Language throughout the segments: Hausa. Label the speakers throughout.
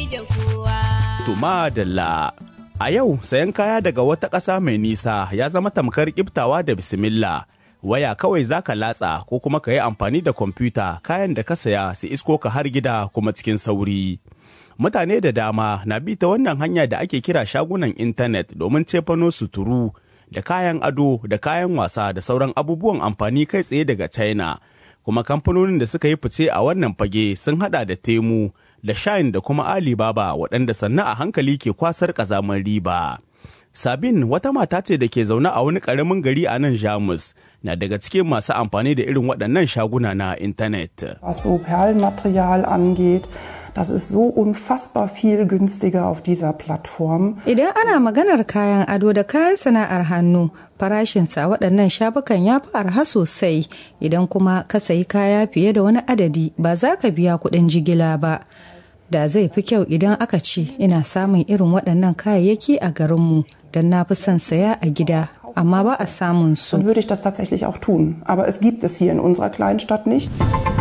Speaker 1: da kowa.
Speaker 2: Tuma Dalla. A yau sayan kaya daga wata ƙasa mai nisa ya zama tamkar kiftawa da bismillah. Waya kawai za ka latsa ko kuma ka yi amfani da kwamfuta kayan da ka saya su isko ka har gida kuma cikin sauri. Mutane da dama na bi ta wannan hanya da ake kira shagunan intanet domin cefano suturu da kayan ado da kayan wasa da sauran abubuwan amfani kai tsaye daga China. Kuma kamfanonin da suka yi fice a wannan fage sun hada da Temu, da Shine da kuma Alibaba waɗanda sannu a hankali ke kwasar ƙazamar riba. Sabin wata mata ce da ke zaune a wani ƙaramin gari a nan Jamus na daga cikin masu amfani da irin waɗannan shaguna na intanet.
Speaker 3: Was so Perlenmaterial angeht, das ist so unfassbar viel günstiger auf dieser Plattform.
Speaker 4: Idan ana maganar kayan ado da kayan sana'ar hannu, farashinsa a waɗannan shafukan ya fi arha sosai. Idan kuma ka sayi kaya fiye da wani adadi ba za ka biya kuɗin jigila ba. Da zai fi kyau idan aka ce ina samun irin waɗannan kayayyaki a garinmu don na fi son saya a gida, amma ba a samun su.
Speaker 3: Dann würde ich das tatsächlich auch tun. Aber es gibt es hier in unserer kleinen Stadt nicht.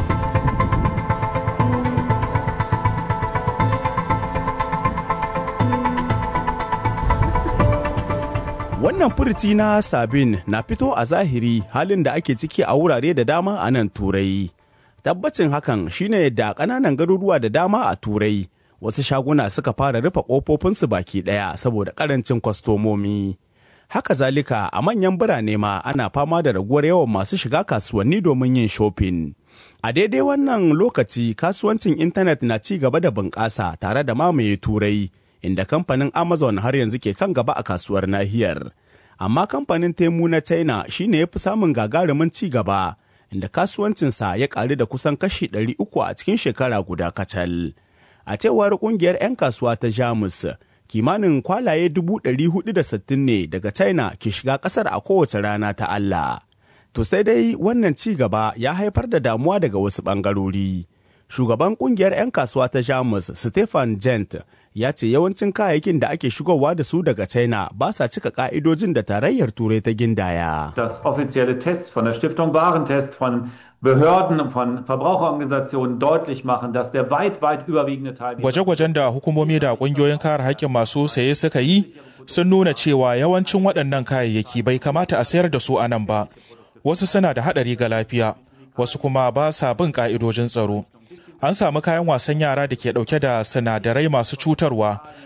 Speaker 2: Wannan furuci na Sabin na fito a zahiri halin da ake ciki a wurare da dama a nan Turai. Tabbacin hakan shine yadda ƙananan garuruwa da dama a Turai wasu shaguna suka fara rufe ƙofofinsu baki ɗaya saboda ƙarancin kwastomomi. Haka zalika a manyan birane ma ana fama da raguwar yawan masu shiga kasuwanni domin yin shopping. A daidai wannan lokaci kasuwancin intanet na ci gaba da bunƙasa tare da mamaye Turai. inda kamfanin Amazon har yanzu ke kan gaba a kasuwar nahiyar. Amma kamfanin Temu na China shine ya fi samun gagarumin ci gaba, inda kasuwancinsa ya ƙaru da kusan kashi ɗari uku a cikin shekara guda kacal. A cewar ƙungiyar 'yan kasuwa ta Jamus, kimanin kwalaye dubu ɗari hudu da sittin ne daga China ke shiga ƙasar a kowace rana ta Allah. To sai dai wannan ci gaba ya haifar da damuwa daga wasu ɓangarori. Shugaban ƙungiyar 'yan kasuwa ta Jamus, Stefan Gent, ya ce yawancin kayayyakin da ake shigowa da su daga China ba sa cika ka'idojin da tarayyar Turai ta gindaya.
Speaker 5: Dass offizielle Tests von der Stiftung Warentest, von Behörden, von Verbraucherorganisationen deutlich machen, dass der weit, weit überwiegende Teil.
Speaker 6: Gwaje-gwajen da hukumomi da kungiyoyin kare haƙƙin masu saye suka yi sun nuna cewa yawancin waɗannan kayayyaki bai kamata a sayar da su a nan ba. Wasu suna da haɗari ga lafiya, wasu kuma ba sa bin ƙa'idojin tsaro. an samu kayan wasan yara da ke dauke da sinadarai masu cutarwa